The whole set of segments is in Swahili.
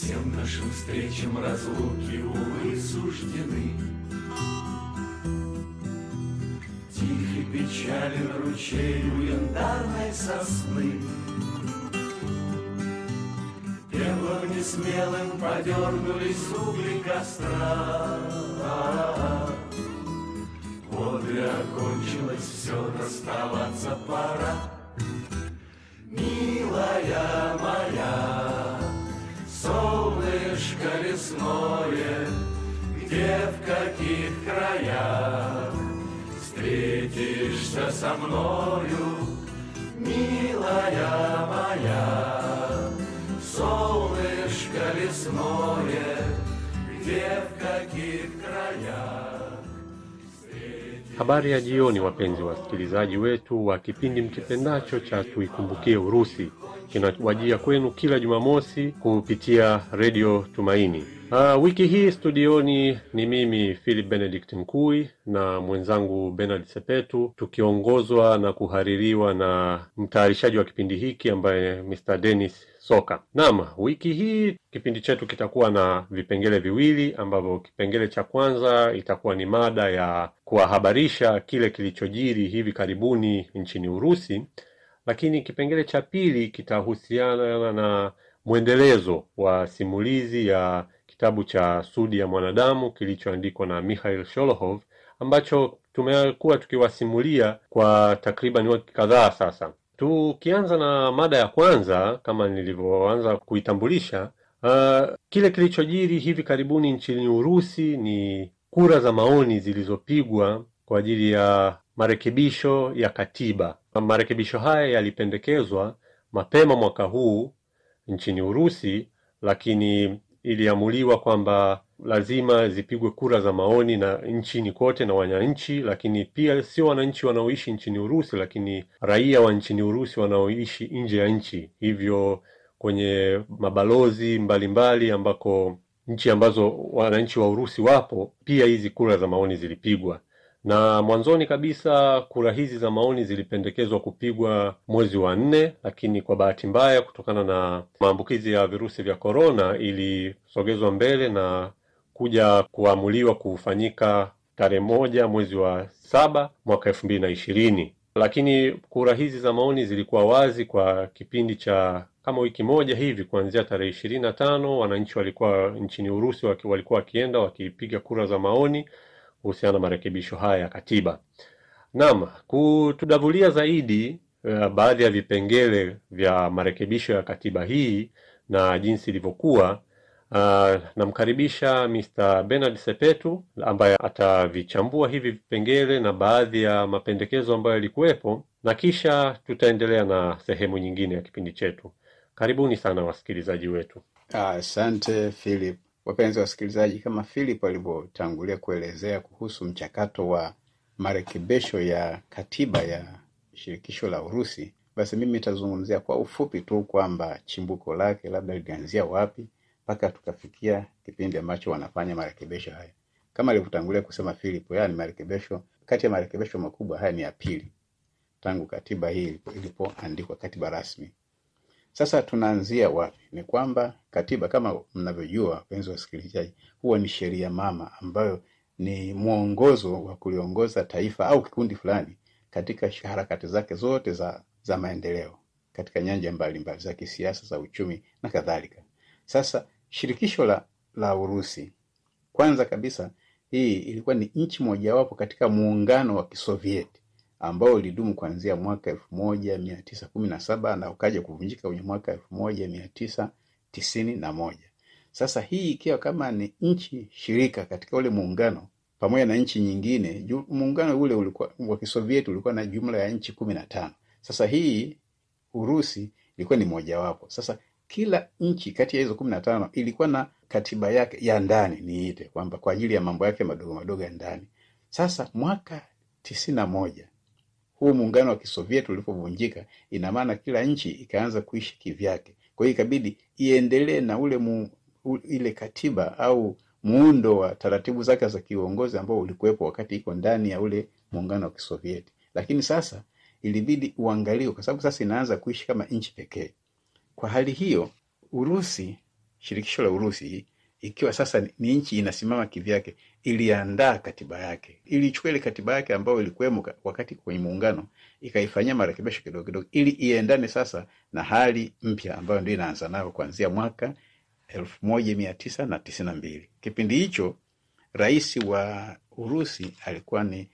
Всем нашим встречам разлуки, увы, суждены. Тихий печален ручей у янтарной сосны. Пеплом несмелым подернулись угли костра. Одри окончилось, все расставаться пора. Милая моя, солнышко лесное, Где в каких краях встретишься со мною, Милая моя, солнышко лесное, Где в каких краях Habari ya jioni, wapenzi wasikilizaji wetu wa kipindi mkipendacho cha Tuikumbukie Urusi, kinawajia kwenu kila Jumamosi kupitia Redio Tumaini. Uh, wiki hii studioni ni mimi Philip Benedict Mkui na mwenzangu Bernard Sepetu, tukiongozwa na kuhaririwa na mtayarishaji wa kipindi hiki ambaye Mr. Dennis Soka. Naam, wiki hii kipindi chetu kitakuwa na vipengele viwili ambavyo kipengele cha kwanza itakuwa ni mada ya kuwahabarisha kile kilichojiri hivi karibuni nchini Urusi, lakini kipengele cha pili kitahusiana na mwendelezo wa simulizi ya kitabu cha Sudi ya Mwanadamu kilichoandikwa na Mikhail Sholokhov ambacho tumekuwa tukiwasimulia kwa takriban wiki kadhaa sasa. Tukianza na mada ya kwanza, kama nilivyoanza kuitambulisha, uh, kile kilichojiri hivi karibuni nchini Urusi ni kura za maoni zilizopigwa kwa ajili ya marekebisho ya katiba. Marekebisho haya yalipendekezwa mapema mwaka huu nchini Urusi, lakini iliamuliwa kwamba lazima zipigwe kura za maoni na nchini kote na wananchi, lakini pia sio wananchi wanaoishi nchini Urusi, lakini raia wa nchini Urusi wanaoishi nje ya nchi, hivyo kwenye mabalozi mbalimbali mbali ambako nchi ambazo wananchi wa Urusi wapo, pia hizi kura za maoni zilipigwa na mwanzoni kabisa kura hizi za maoni zilipendekezwa kupigwa mwezi wa nne, lakini kwa bahati mbaya, kutokana na maambukizi ya virusi vya korona, ilisogezwa mbele na kuja kuamuliwa kufanyika tarehe moja mwezi wa saba mwaka elfu mbili na ishirini. Lakini kura hizi za maoni zilikuwa wazi kwa kipindi cha kama wiki moja hivi, kuanzia tarehe ishirini na tano wananchi walikuwa nchini Urusi waki, walikuwa wakienda wakipiga kura za maoni kuhusiana na marekebisho haya ya katiba. Naam, kutudavulia zaidi uh, baadhi ya vipengele vya marekebisho ya katiba hii na jinsi ilivyokuwa, uh, namkaribisha Mr. Bernard Sepetu ambaye atavichambua hivi vipengele na baadhi ya mapendekezo ambayo yalikuwepo, na kisha tutaendelea na sehemu nyingine ya kipindi chetu. Karibuni sana wasikilizaji wetu. Asante Philip. Wapenzi wasikilizaji, kama Philip alivyotangulia kuelezea kuhusu mchakato wa marekebisho ya katiba ya shirikisho la Urusi, basi mimi nitazungumzia kwa ufupi tu kwamba chimbuko lake labda lilianzia wapi mpaka tukafikia kipindi ambacho wanafanya marekebisho haya. Kama alivyotangulia kusema Philip, haya ni marekebisho, kati ya marekebisho makubwa haya ni ya pili tangu katiba hii ilipoandikwa, katiba rasmi. Sasa tunaanzia wapi? Ni kwamba katiba kama mnavyojua, wapenzi wasikilizaji, huwa ni sheria mama ambayo ni mwongozo wa kuliongoza taifa au kikundi fulani katika harakati zake zote za, za maendeleo katika nyanja mbalimbali za kisiasa, za uchumi na kadhalika. Sasa shirikisho la, la Urusi kwanza kabisa, hii ilikuwa ni nchi mojawapo katika muungano wa Kisovieti ambao ulidumu kuanzia mwaka elfu moja mia tisa kumi na saba na ukaja kuvunjika kwenye mwaka elfu moja mia tisa tisini na moja. Sasa hii ikiwa kama ni nchi shirika katika ule muungano pamoja na nchi nyingine, muungano ule ulikuwa wa Kisovieti ulikuwa na jumla ya nchi kumi na tano. Sasa hii Urusi ilikuwa ni mojawapo. Sasa kila nchi kati ya hizo kumi na tano ilikuwa na katiba yake ya ndani, niite kwamba kwa ajili ya mambo yake madogo madogo ya ndani. Sasa mwaka tisini na moja huu muungano wa Kisovieti ulipovunjika, ina maana kila nchi ikaanza kuishi kivyake. Kwa hiyo ikabidi iendelee na ule mu, u, ile katiba au muundo wa taratibu zake za kiuongozi ambao ulikuwepo wakati iko ndani ya ule muungano wa Kisovieti, lakini sasa ilibidi uangaliwe, kwa sababu sasa inaanza kuishi kama nchi pekee. Kwa hali hiyo, Urusi shirikisho la Urusi ikiwa sasa ni nchi inasimama kivyake, iliandaa katiba yake, ilichukua ile katiba yake ambayo ilikuwemo wakati kwenye muungano, ikaifanyia marekebisho kidogo kidogo, ili iendane sasa na hali mpya ambayo ndio inaanza nayo kuanzia mwaka elfu moja mia tisa na tisini na mbili. Kipindi hicho rais wa Urusi alikuwa ni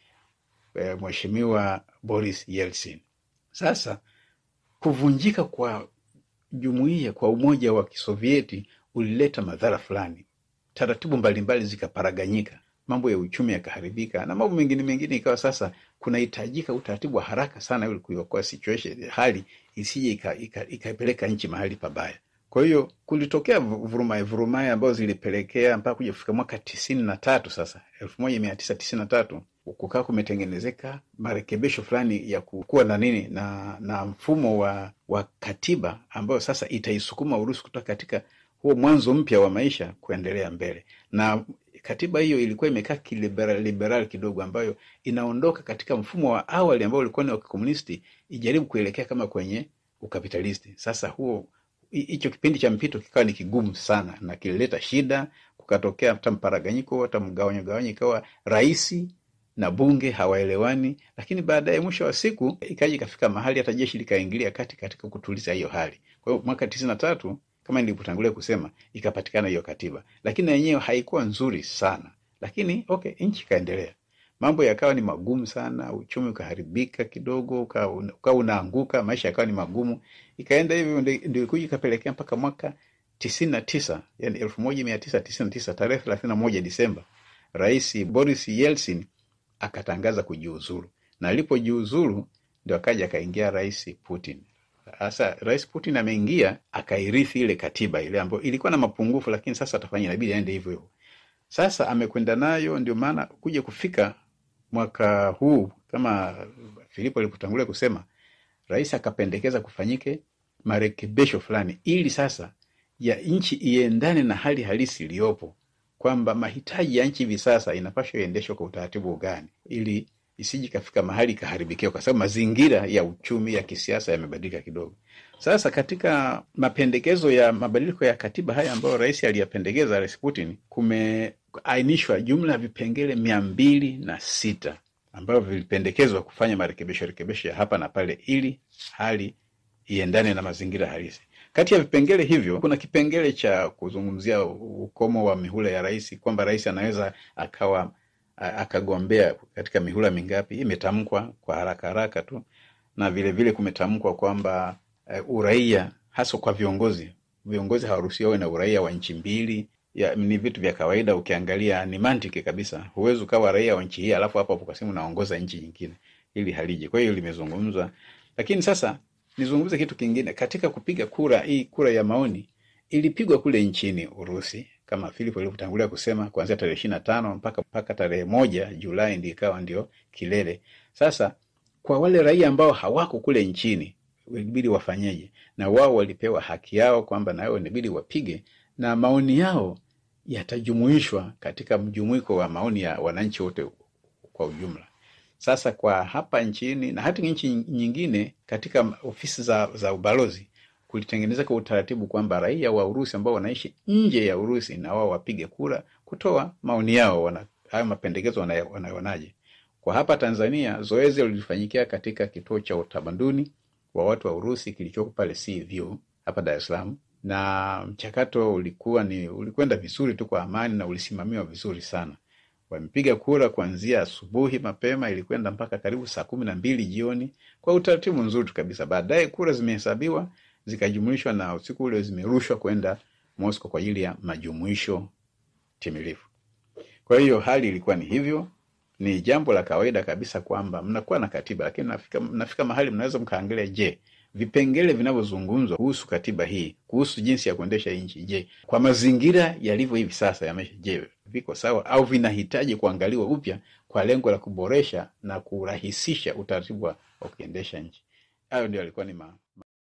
e, mheshimiwa Boris Yeltsin. Sasa kuvunjika kwa jumuiya kwa umoja wa Kisovieti ulileta madhara fulani, taratibu mbalimbali zikaparaganyika, mambo ya uchumi yakaharibika na mambo mengine mengine, ikawa sasa kunahitajika utaratibu wa haraka sana ili kuiokoa situation, hali isije ikapeleka nchi mahali pabaya. Kwa hiyo kulitokea vurumai vurumai ambazo zilipelekea mpaka kuja kufika mwaka tisini na tatu sasa elfu moja mia tisa tisini na tatu kukaa kumetengenezeka marekebisho fulani ya kuwa na nini na na mfumo wa wa katiba ambayo sasa itaisukuma Urusi kutoka katika huo mwanzo mpya wa maisha kuendelea mbele. Na katiba hiyo ilikuwa imekaa kiliberal liberal kidogo, ambayo inaondoka katika mfumo wa awali ambao ulikuwa ni wa kikomunisti, ijaribu kuelekea kama kwenye ukapitalisti. Sasa huo hicho kipindi cha mpito kikawa ni kigumu sana na kilileta shida, kukatokea hata mparaganyiko, hata mgawanyo gawanyo, ikawa raisi na bunge hawaelewani, lakini baadaye mwisho wa siku ikaja ikafika mahali hata jeshi likaingilia kati katika kutuliza hiyo hali. Kwa hiyo mwaka tisini na tatu kama nilivyotangulia kusema ikapatikana hiyo katiba, lakini na yenyewe haikuwa nzuri sana, lakini okay, nchi ikaendelea. Mambo yakawa ni magumu sana, uchumi ukaharibika kidogo, ukawa unaanguka, maisha yakawa ni magumu, ikaenda hivyo, ndio kuja ikapelekea mpaka mwaka tisini na tisa yani elfu moja mia tisa tisini na tisa tarehe thelathini na moja Disemba, Rais Boris Yeltsin akatangaza kujiuzulu, na alipojiuzulu ndio akaja akaingia Rais Putin. Sasa Rais Putin ameingia akairithi ile katiba ile ambayo ilikuwa na mapungufu, lakini sasa atafanya, inabidi aende hivyo hivyo. Sasa amekwenda nayo, ndio maana kuja kufika mwaka huu kama Filipo alipotangulia kusema, rais akapendekeza kufanyike marekebisho fulani ili sasa ya nchi iendane na hali halisi iliyopo, kwamba mahitaji ya nchi hivi sasa inapaswa iendeshwe kwa utaratibu gani, ili isiji kafika mahali ikaharibikiwa, kwa sababu mazingira ya uchumi ya kisiasa yamebadilika kidogo. Sasa katika mapendekezo ya mabadiliko ya katiba haya ambayo rais aliyapendekeza, Rais Putin, kumeainishwa jumla ya vipengele mia mbili na sita ambavyo vilipendekezwa kufanya marekebisho rekebisho ya hapa na pale ili hali iendane na mazingira halisi. Kati ya vipengele hivyo kuna kipengele cha kuzungumzia ukomo wa mihula ya rais, kwamba rais anaweza akawa akagombea katika mihula mingapi. Imetamkwa kwa haraka haraka tu, na vilevile kumetamkwa kwamba uh, uraia hasa kwa viongozi, viongozi hawaruhusiwi wawe na uraia wa nchi mbili. Ya, ni vitu vya kawaida, ukiangalia ni mantiki kabisa. Huwezi ukawa raia wa nchi hii alafu hapo hapo kasema unaongoza nchi nyingine, ili haliji. Kwa hiyo limezungumzwa, lakini sasa nizungumze kitu kingine. Katika kupiga kura hii, kura ya maoni ilipigwa kule nchini Urusi kama Filipo alivyotangulia kusema, kuanzia tarehe ishirini na tano mpaka mpaka tarehe moja Julai ndio ikawa ndio kilele. Sasa kwa wale raia ambao hawako kule nchini ilibidi wafanyeje? Na wao walipewa haki yao kwamba na wao inabidi wapige, na maoni yao yatajumuishwa katika mjumuiko wa maoni ya wananchi wote kwa ujumla. Sasa kwa hapa nchini na hata nchi nyingine, katika ofisi za, za ubalozi kulitengenezeka kwa utaratibu kwamba raia wa Urusi ambao wanaishi nje ya Urusi na wao wapige kura kutoa maoni yao, wana hayo mapendekezo wanayonaje. Kwa hapa Tanzania zoezi lilifanyikia katika kituo cha utamaduni wa watu wa Urusi kilichoko pale Sea View hapa Dar es Salaam, na mchakato ulikuwa ni ulikwenda vizuri tu kwa amani na ulisimamiwa vizuri sana. Wamepiga kura kuanzia asubuhi mapema, ilikwenda mpaka karibu saa kumi na mbili jioni kwa utaratibu mzuri kabisa. Baadaye kura zimehesabiwa zikajumuishwa na usiku ule zimerushwa kwenda Moscow kwa ajili ya majumuisho timilifu. Kwa hiyo hali ilikuwa ni hivyo. Ni jambo la kawaida kabisa kwamba mnakuwa na katiba, lakini mnafika, mnafika mahali mnaweza mkaangalia, je, vipengele vinavyozungumzwa kuhusu katiba hii, kuhusu jinsi ya kuendesha nchi, je, kwa mazingira yalivyo hivi sasa ya maisha, je, viko sawa au vinahitaji kuangaliwa upya kwa lengo la kuboresha na kurahisisha utaratibu wa kuendesha nchi? Hayo ndio alikuwa ni ma